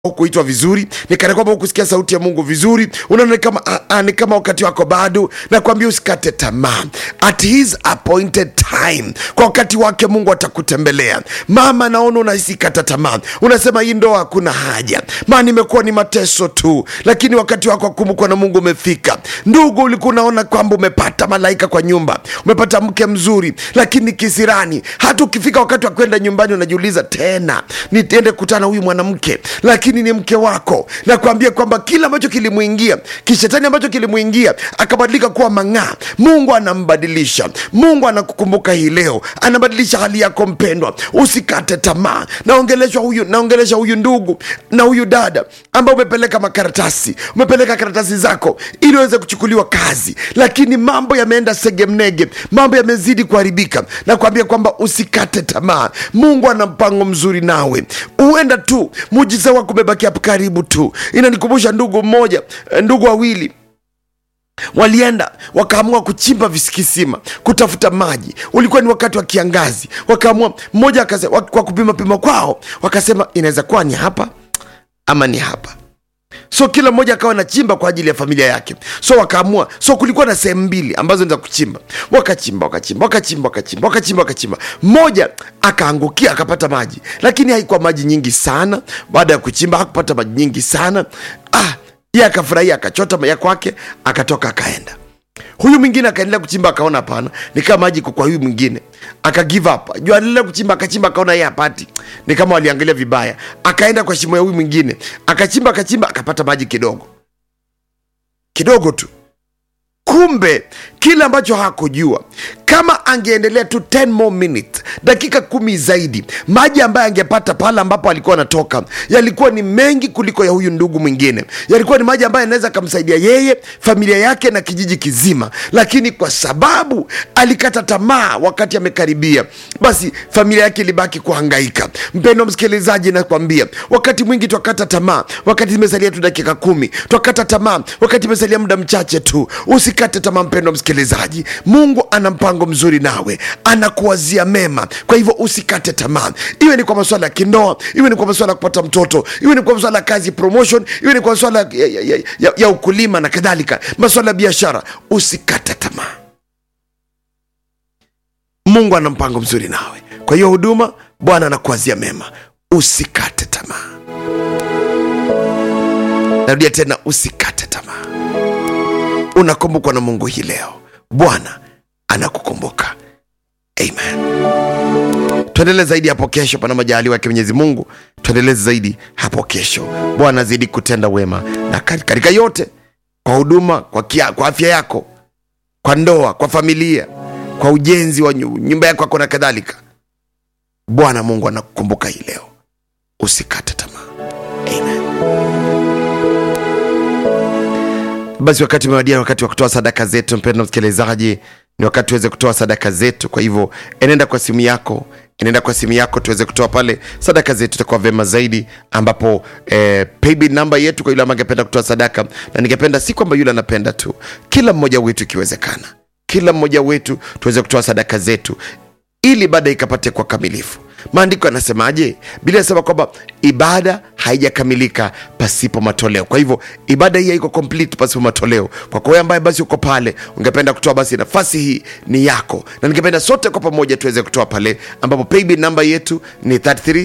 hukuitwa vizuri ni kana kwamba hukusikia sauti ya mungu vizuri unaona ni kama, ah, ah, ni kama wakati wako bado nakwambia usikate tamaa at his appointed time kwa wakati wake mungu atakutembelea mama naona unahisi kata tamaa unasema hii ndoa hakuna haja maana imekuwa ni mateso tu lakini wakati wako wa kumbukwa na mungu umefika ndugu ulikuwa unaona kwamba umepata malaika kwa nyumba umepata mke mzuri lakini kisirani hata ukifika wakati wa kwenda nyumbani unajiuliza tena nitiende kutana huyu mwanamke lakini ni mke wako nakwambia kwamba kila ambacho kilimwingia kishetani ambacho kilimwingia akabadilika kuwa mang'aa mungu anambadilisha mungu anakukumbuka hii leo anabadilisha hali yako mpendwa usikate tamaa naongelesha huyu naongelesha huyu ndugu na huyu dada ambao umepeleka makaratasi umepeleka karatasi zako ili uweze kuchukuliwa kazi lakini mambo yameenda segemnege mambo yamezidi kuharibika nakwambia kwamba usikate tamaa mungu ana mpango mzuri nawe huenda tu mujiza wako umebaki hapo karibu tu inanikumbusha ndugu mmoja eh, ndugu wawili walienda wakaamua kuchimba visikisima kutafuta maji ulikuwa ni wakati wa kiangazi wakaamua mmoja akase, wa- kwa kupima pima kwao wakasema inaweza kuwa ni hapa ama ni hapa so kila mmoja akawa anachimba kwa ajili ya familia yake so wakaamua so kulikuwa na sehemu mbili ambazo ni za kuchimba wakachimba wakachimba wakachimba wakachimba wakachimba wakachimba mmoja akaangukia akapata maji lakini haikuwa maji nyingi sana baada ya kuchimba hakupata maji nyingi sana ah, ye akafurahia akachota ya kwake akatoka akaenda huyu mwingine akaendelea kuchimba akaona hapana ni kama maji iko kwa huyu mwingine aka give up juu aliendelea kuchimba akachimba akaona yeye hapati ni kama waliangalia vibaya akaenda kwa shimo ya huyu mwingine akachimba akachimba akapata maji kidogo kidogo tu kumbe kile ambacho hakujua kama angeendelea tu 10 more minutes dakika kumi zaidi maji ambayo angepata pale ambapo alikuwa anatoka yalikuwa ni mengi kuliko ya huyu ndugu mwingine yalikuwa ni maji ambayo yanaweza akamsaidia yeye familia yake na kijiji kizima lakini kwa sababu alikata tamaa wakati amekaribia basi familia yake ilibaki kuhangaika mpendo msikilizaji nakwambia wakati mwingi twakata tamaa wakati imesalia tu dakika kumi twakata tamaa wakati imesalia muda mchache tu usikate tamaa mpendo msikilizaji mungu ana mpango mzuri nawe anakuwazia mema kwa hivyo usikate tamaa iwe ni kwa masuala ya kindoa iwe ni kwa masuala ya kupata mtoto iwe ni kwa masuala ya kazi promotion iwe ni kwa masuala ya, ya, ya, ya, ya ukulima na kadhalika masuala ya biashara usikate tamaa mungu ana mpango mzuri nawe kwa hiyo huduma bwana anakuwazia mema usikate tamaa narudia tena usikate tamaa unakumbukwa na mungu hii leo bwana anakukumbuka amen tuendelee zaidi hapo kesho pana majaliwa yake mwenyezi mungu tuendelee zaidi hapo kesho bwana azidi kutenda wema na kati- katika yote kwa huduma kwa, kia, kwa afya yako kwa ndoa kwa familia kwa ujenzi wa nyu- nyumba yako yako na kadhalika bwana mungu anakukumbuka hii leo usikate tamaa amen basi wakati umewadia wakati wa kutoa sadaka zetu mpendo msikilizaji ni wakati tuweze kutoa sadaka zetu kwa hivyo enenda kwa simu yako enenda kwa simu yako tuweze kutoa pale sadaka zetu itakuwa vema zaidi ambapo eh, paybill namba yetu kwa yule ambaye angependa kutoa sadaka na ningependa si kwamba yule anapenda tu kila mmoja wetu ikiwezekana kila mmoja wetu tuweze kutoa sadaka zetu ili ibada ikapate kwa kamilifu maandiko yanasemaje bili anasema kwamba ibada haijakamilika pasipo matoleo kwa hivyo ibada hii haiko complete pasipo matoleo kwa kwa wewe ambaye basi uko pale ungependa kutoa basi nafasi hii ni yako na ningependa sote kwa pamoja tuweze kutoa pale ambapo paybill namba yetu ni 33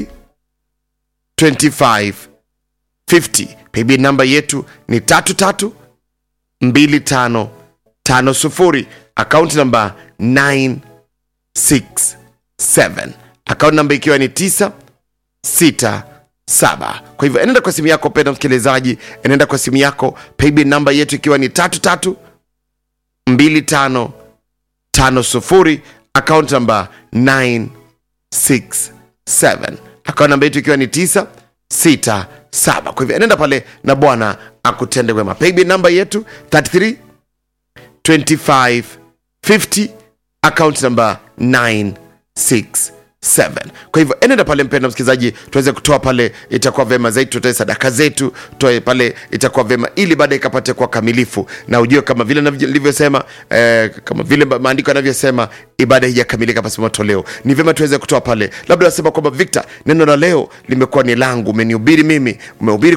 25 50 paybill namba yetu ni 33 25 50 akaunti namba 9 67 akaunti namba ikiwa ni 9 6 7 kwa hivyo enenda kwa simu yako penda msikilizaji enenda kwa simu yako paybill namba yetu ikiwa ni 33 25 50 akaunti namba 967 akaunti namba yetu ikiwa ni 9 6 7 kwa hivyo enenda pale na bwana akutende wema paybill namba yetu 33 25 50 account number 967 7 kwa hivyo enenda pale mpenda msikilizaji tuweze kutoa pale itakuwa vema zaidi tutoe sadaka zetu toe pale itakuwa vema ili baadaye ikapate kuwa kamilifu na ujue kama vile nilivyosema eh, kama vile maandiko yanavyosema ibada hijakamilika pasipo matoleo ni vyema tuweze kutoa pale labda nasema kwamba victor neno la leo limekuwa ni langu umenihubiri mimi umehubiri